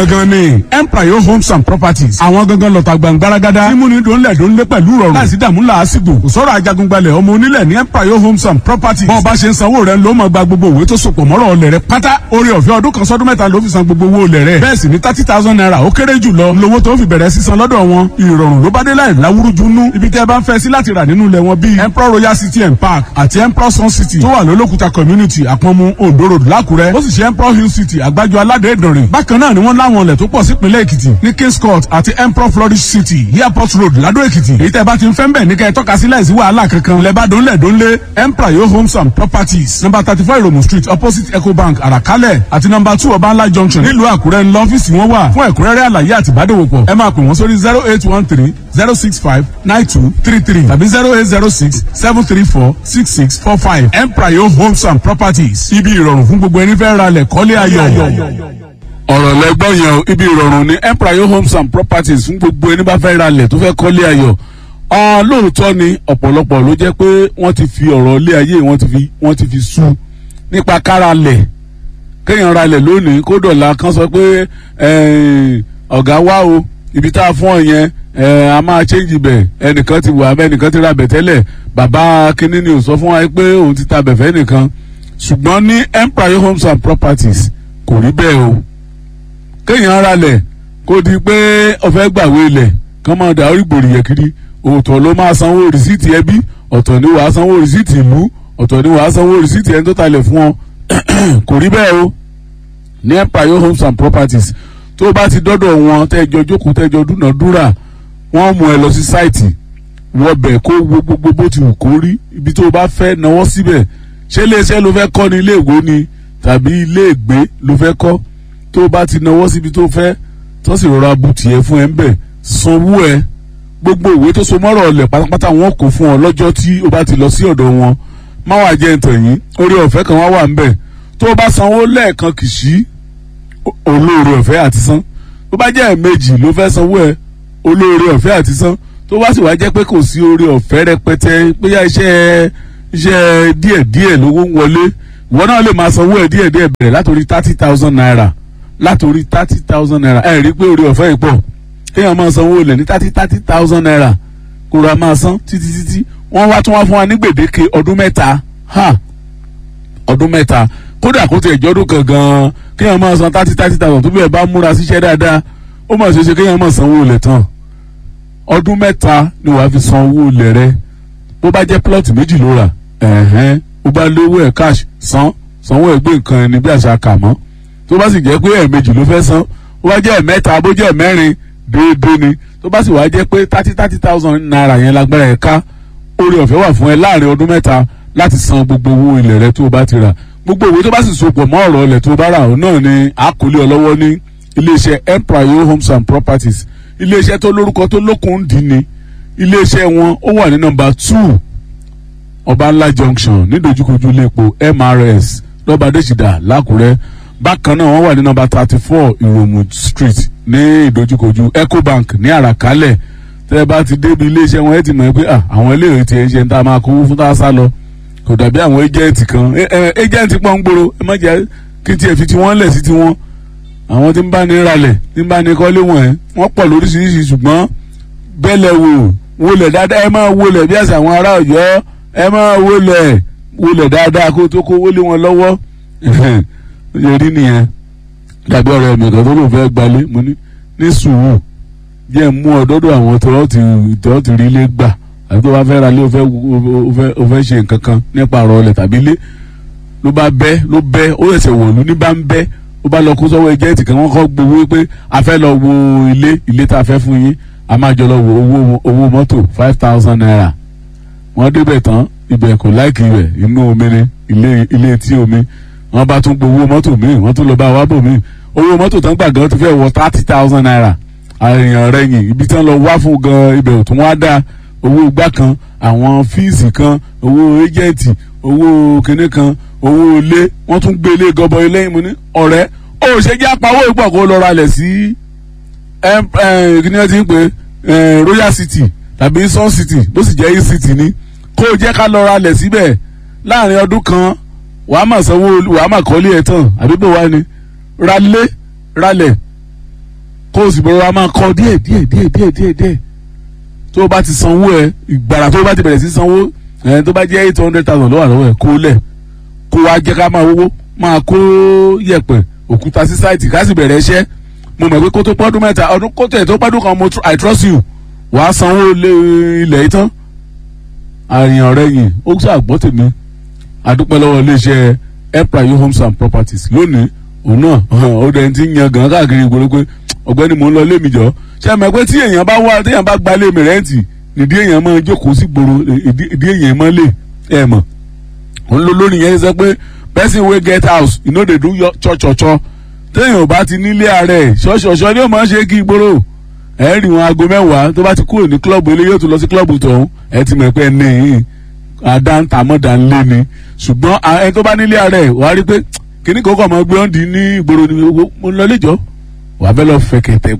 gangan ni empire homes and properties àwọn gangan lọ́ta gbàngbáragádá mímúni dòńlẹ̀ dòńlẹ̀ pẹ̀lú rọrùn láìsí dààmú làásìgbò kò sọ̀rọ̀ ajagungbalẹ̀ ọmọ onílẹ̀ ní empire homes and properties bọ́n bá ṣe ń sanwó rẹ̀ ló máa gba gbogbo òwe tó sopọ̀ mọ́rọ̀ ọ̀lẹ̀ rẹ̀ pátá orí ọ̀fẹ́ ọdún kan sọ́dún mẹ́ta ló fi san gbogbo owó ọ̀lẹ̀ rẹ̀ bẹ́ẹ̀ sì ni thirty thousand naira ó kéré jù lọ lówó tó fi bẹ̀rẹ̀ sísan lọ́dọ̀ wọn ìrọ̀rùn ló bá dé láì láwúrúju nú ibi tẹ́ ẹ bá ń fẹ́ sí láti rà nínú ilẹ̀ wọn bíi emperor royal city and park àti emperor sun city tó wà lólókùta community àpọ̀nmu ondo road lákùrẹ́ ó sì ṣe emperor hill city àgbájọ aládé ìdànrè bákan náà ni wọ́n láwọn ilẹ̀ tó pọ̀ sípínlẹ̀ èkìtì ní kings court àti emperor flourish city airport road ládó èkìtì èyí tẹ́ bá ti ń fẹ́ ń bẹ̀ ní kẹ́ ẹ tọ́ka sí láìsí wàhálà kankan lẹ́bàá dónlẹ̀ dónlé emperor yo homes and properties number thirty four iromu street opposite ecobank àràkálẹ̀ àti number two ọbańlá junction nílùú àkúrẹ́ ńlọ ọ́fíìsì wọn wà fún ẹ̀kúnrẹ́rẹ́ àlàyé àti ìbádòwòpọ̀ ẹ máa pè wọ́n sórí zero eight one three zero six five nine two three three tàbí zero eight zero six seven three four six six four five empire yo homes and properties ibi ìrọ̀rùn fún gbogbo ẹni fẹ́ ra lẹ̀ kọ́lé ayọ̀ ọ̀rọ̀ lẹ́gbọ́n yẹn o ibi ìrọ̀rùn ní empire homes and properties fún gbogbo ẹni bá fẹ́ ra lẹ̀ tó fẹ́ kọ́lé ayọ̀ ọ̀n lóòótọ́ ni ọ̀pọ̀lọpọ̀ ló jẹ́ pé wọ́n ti fi ọ̀rọ̀ ilé ayé wọ́n ti fi wọ́n ti fi sú nípa kára lẹ̀ kéèyàn ra lẹ̀ lónìí kó dọ̀la kan sọ pé ọ̀gá wá o ibi tá a fún ọ yẹn a máa change bẹ̀ ẹnìkan ti wà bẹ́ẹ̀ ẹnìkan ti ra bẹ̀ tẹ́lẹ̀ bàbá kínní ni ò sọ fún wa pé òun ti ta bẹ̀fẹ́ nìkan ṣùgbọ́n ní empire homes and properties kò rí bẹ́ẹ̀ o kéèyàn ra lẹ̀ kó di pé ọ̀fẹ́ gbàwé lẹ̀ kán máa dà orí gbòòrì yẹ kiri òótọ́ ló máa sanwó rìsíìtì ẹbí ọ̀tọ̀ ni wàá sanwó rìsíìtì ìlú ọ̀tọ̀ ni wàá sanwó rìsíìtì ẹni tó talẹ̀ fún ọ kò rí bẹ́ẹ̀ o ní empire homes and properties tó o bá ti dọ́dọ̀ wọn tẹ́jọ jókòó tẹ́jọ dúnàdúrà wọ́n mú ẹ lọ sí sáìtì wọbẹ̀ kó wo gbogbo bó ti wù kó rí ibi tó o bá fẹ́ náwó síbẹ̀ ṣé iléeṣẹ́ ló fẹ́ kọ́ ni ilé ìwé ni tàbí ilé ìgbé ló fẹ́ kọ́ tó o bá ti náwó síbi tó fẹ́ tó sì rọra bu tiẹ̀ fún ẹ ń bẹ̀ sanwó ẹ gbogbo ìwé tó so mọ́rọ̀ ọ̀lẹ̀ pátápátá wọn kò fún ọ lọ́jọ́ tí o bá ti lọ sí ọ̀dọ̀ wọn má wàá jẹ́ ntàn yín orí ọ̀fẹ́ kan wá wà ń bẹ̀ tó o bá sanwó lẹ́ẹ̀kan kì í sí olóore ọ̀fẹ́ àti san tó bá jẹ́ ẹ̀ẹ̀mejì ló fẹ́ sanwó ẹ olóore ọ̀fẹ́ àti san tó bá sì wá jẹ́ pé kò sí oore ọ̀fẹ́ rẹpẹtẹ bóyá iṣẹ́ iṣẹ́ díẹ̀díẹ̀ lówó ń wọlé ìwọ náà lè máa sanwó ẹ díẹ̀díẹ̀ bẹ̀rẹ̀ látòrí thirty thousand naira látòrí thirty thousand naira ẹ rí i pé oore ọ̀fẹ́ yìí pọ̀ kéèyàn máa sanwó ilẹ̀ ní thirty thirty thousand naira kó ra máa san títí títí wọ́n wá tún wá fún wa ní gbèdéke ọdún mẹ́ta ha ọdún mẹ́ta kódà kó tiẹ̀ jọ́dún kan gan-an kéèyàn máa san thirty thirty thousand tó bẹ̀rẹ̀ bá múra síṣẹ́ dáadáa ó mà ṣeé ṣe kéèyàn máa sanwó ilẹ̀ tán ọdún mẹ́ta ni wàá fi san owó ilẹ̀ rẹ bó bá jẹ́ plọ́ọ̀tì méjì ló rà ẹ̀hẹ́n ó bá lówó ẹ̀ cash san sanwó ẹ̀ gbé nǹkan ẹni bí àṣà kà mọ́ tó bá sì jẹ́ pé ẹ̀ẹ̀mejì ló fẹ́ san ó bá jẹ́ ẹ̀mẹ́ta bó jẹ́ ẹ̀mẹ́rin déédéé ni tó bá sì wá jẹ́ pé thirty thirty thousand naira yẹn lágbára ẹ̀ ká orí ọ̀fẹ́ wà fún ẹ láàrin ọdún mẹ́ta láti san gbogbo owó ilẹ̀ rẹ tó o bá ti rà gbogbo òwe tó bá sì sopọ̀ mọ́ ọ̀rọ̀ ilẹ̀ tó o bá rà ọ̀ náà ni àkọlé ọlọ́wọ́ ní iléeṣẹ́ empire homes and properties iléeṣẹ́ tó lórúkọ tó lókun dì ní iléeṣẹ́ wọn ó wà ní nọ́mbà two ọbànlá junction nídojúkojú iléepo mrs lọ́bàdéṣìdà lákùrẹ́ bákan náà wọ́n wà ní nọ́mbà thirty four ìròmù street ní ìdojúkojú ecobank ní àràkálẹ̀ tẹ́ ẹ bá ti débi iléeṣẹ́ wọn ẹ ti mọ̀ pé àwọn eléyìí ti ẹ̀ ṣe ń tá a máa kówó fún tá a sá lọ kò dàbí àwọn ẹ́jẹ̀ǹtì kan ẹ́jẹ̀ǹtì pọ̀ ń gbòòrò ẹ má jẹ́ kí tiẹ̀ fi tiwọn lẹ̀ sí tiwọn àwọn tí ń bá ní ralẹ̀ tí ń bá ní kọ́lé wọn ẹ̀ wọ́n pọ̀ lóríṣiríṣi ṣùgbọ́n bẹ́lẹ̀ wò wọlé dáadáa ẹ máa wọlé bí àṣà àwọn ará ọ̀yọ́ ẹ máa wọlé wọlé dáadáa kó tó kó wọlé wọn lọ́wọ́ yẹ rí nìyẹn dàbí ọ̀rọ̀ ẹ̀mí kan tó lò fẹ́ gbalé mo ní ní sùúrù jẹ́ mú ọ dọ́dọ̀ àwọn tó ti rí ilé gbà àbí tó bá fẹ́ ra ilé o fẹ́ ṣe nǹkan kan nípa ọ̀rọ̀ ọ̀lẹ̀ tàbí ilé ló bá bẹ́ ló bẹ́ ó ẹ̀sẹ̀ wọ̀lú ní bá ń bẹ́ ó bá lọ kó sọ́wọ́ ẹjẹ́ǹtì kan wọ́n kọ́ gbowó pé a fẹ́ lọ wo ilé ilé tá a fẹ́ fún yín a máa jọ lọ wo owó owó mọ́tò five thousand naira wọ́n débẹ̀ tán ibẹ̀ kò láìkì rẹ̀ inú omi ni ilé ilé tí omi wọ́n bá tún gbowó mọ́tò míì wọ́n tún lọ bá wa bò míì owó mọ́tò tán gbà gan ti fẹ́ wọ thirty thousand naira àyàn rẹ̀ yìn ibi tí wọ́n lọ wá fún gan ibẹ̀ ò tún wá dáa owó gbá kan àwọn fíìsì kan owó ẹjẹǹtì owó kinní kan owó ilé wọ́n tún gbé ilé gọbọ ilé mu ní ọ̀rẹ́ ó ṣe jẹ́ apawó ìpọ̀ kó lọ ralẹ̀ sí kíní ẹ ti ń pè royal city tàbí sun city bó sì jẹ́ e city ni kó o jẹ́ ká lọ ralẹ̀ síbẹ̀ láàrin ọdún kan wàá mà sanwó wàá mà kọ́lé ẹ̀ tán àbí bò wá ni ralé ralẹ̀ kó o sì bọ̀rọ̀ a máa kọ́ díẹ̀ díẹ̀ díẹ̀ díẹ̀ díẹ̀ díẹ̀ tó o bá ti sanwó ẹ ìgbàrà tó o bá ti bẹ̀rẹ̀ sí sanwó ẹ tó bá jẹ́ eight hundred thousand lọ́wọ́ àlọ́wọ́ ẹ kó lẹ̀ kó wá jẹ́ ká máa wówó máa kó yẹ̀pẹ̀ òkúta sí sáìtì ká sì bẹ̀rẹ̀ iṣẹ́ mo mọ̀ pé kó tó pọ́dún mẹ́ta ọdún kó tẹ̀ tó pọ́dún kan mo I trust you wàá sanwó ilẹ̀ yìí tán àrìn ọ̀rẹ́ yìí ó ṣàgbọ́ tèmi àdúpẹ́ lọ́wọ́ iléeṣẹ́ emprayo homes and properties lónìí òun náà ó dẹ̀ ti ń yan gan káàkiri ìgboro pé ọ̀gbẹ́ni mò ń lọ lémi jọ ṣé ẹ pé tí èèyàn bá wá téèyàn bá gba lémi rẹ́ǹtì nídìí èèyàn máa jókòó sí gbòòrò ìdí èèyàn máa lè ẹ mọ̀ òun ló lónìí yẹn sọ pé person wey get house you no dey do your chọ́chọ́chọ́ téèyàn bá ti nílé ààrẹ ṣọ́ṣọ́ṣọ́ ni ó máa ń ṣe kí ìgboro ẹ rí wọn aago mẹ́wàá tó bá ti kúrò ní kílọ̀bù ilé yóò tún lọ sí kílọ̀bù tọ̀hún ẹ ti mọ̀ pé ní àdáńtàmọ́dà ńlé ni ṣùgbọ́n ẹni tó bá nílé ààrẹ wàá rí pé kíní kókò máa gbé ọ́n di ní ìgboro ni mo lọ léjọ́ wàá fẹ́ lọ fẹ̀kẹ̀tẹ̀